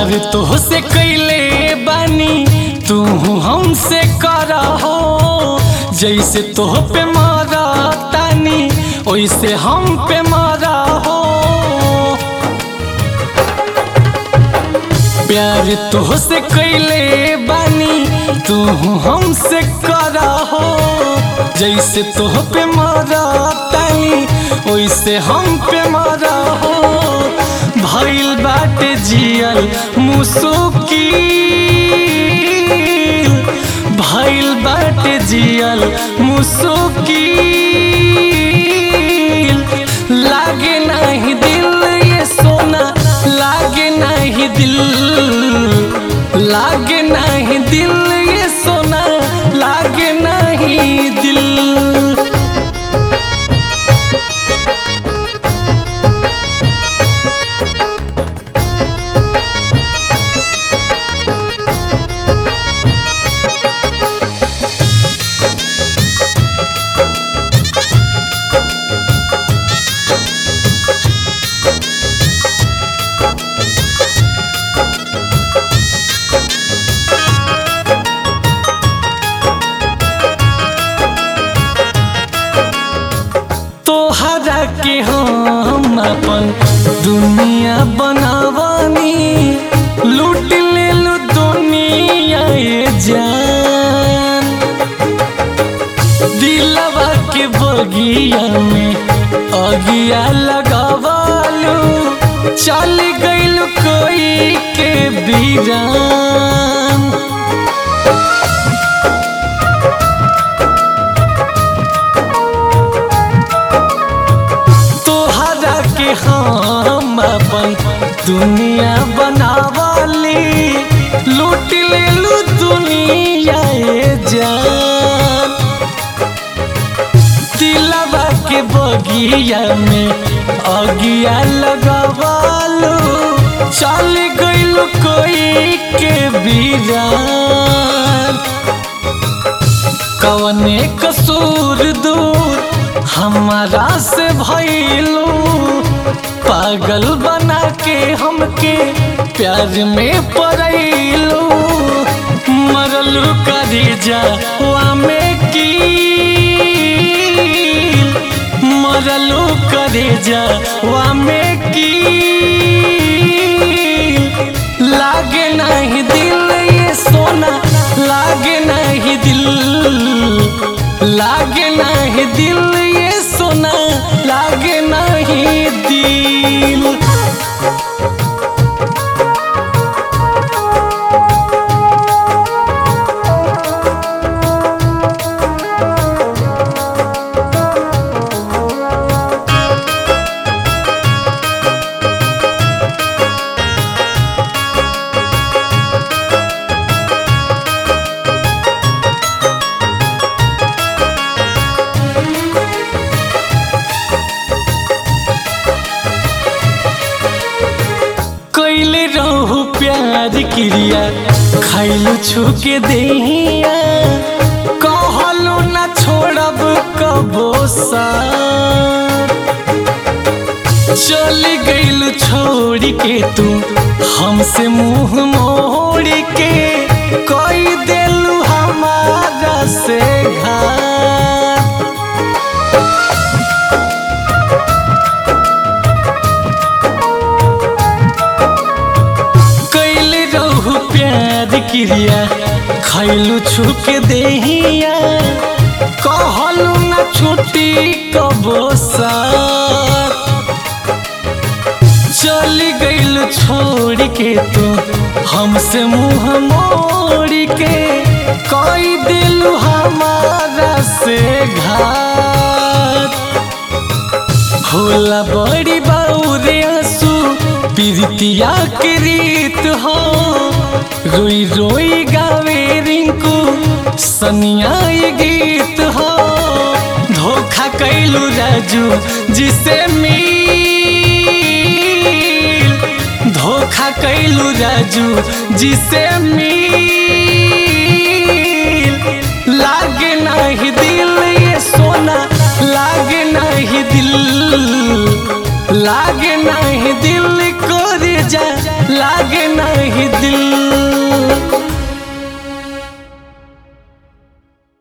प्यार तो से कैले बानी तू हमसे करा हो जैसे तोह पे मारा तानी वैसे हम पे मारा हो प्यार तो से कैले बानी तू हमसे करा हो जैसे तोह पे मारा तानी वैसे हम पे मारा हो भइल बाटे जियल मुसुकी भइल बाटे जियल मुसुकी लागे नहीं दिल ये सोना लागे नहीं दिल लागे नहीं दिल ये सोना लागे नहीं दिल तोहरा के हम अपन दुनिया बनावानी लूट ले लो दुनिया ये जान दिलवा के बगिया में अगिया लगावालू चल गइल कोई के बीरान तोहरा के हम अपन दुनिया बनावाली लूट ले लू दुनिया ये जान दिलवा के बगिया में अगिया लगावालू चल गइल कोई के बीरान कवने कसूर दूर हमारा से भइलू पागल बना के हमके प्यार में पड़ैलू मरलू करी जावा में की मरलू करी जावा में की लागे नहीं दिल ये सोना लागे नहीं दिल लागे नहीं दिल ये सोना लागे नहीं दिल कैले रहू प्यार क्रिया खैलू छुके देहिया कहलू न छोड़ब कबो सा चली गइलू छोड़ के तू हमसे मुंह मोड़ के कोई देलू हमारा से घात कैले रहू प्यार क्रिया खैलू छुके देहिया कहलू न छुट्टी कबो साथ चली गइल छोड़ के तू हमसे मुंह मोड़ के कोई दिलू हमारा से घात होला बड़ी बाउरे आंसू प्रीतिया के रीत हो रोई रोई गावे रिंकू सनिया ये गीत हो धोखा कैलू राजू जिसे मिल धोखा कैलू राजू जिसे मिल लागे नहीं दिल ये सोना लागे नहीं दिल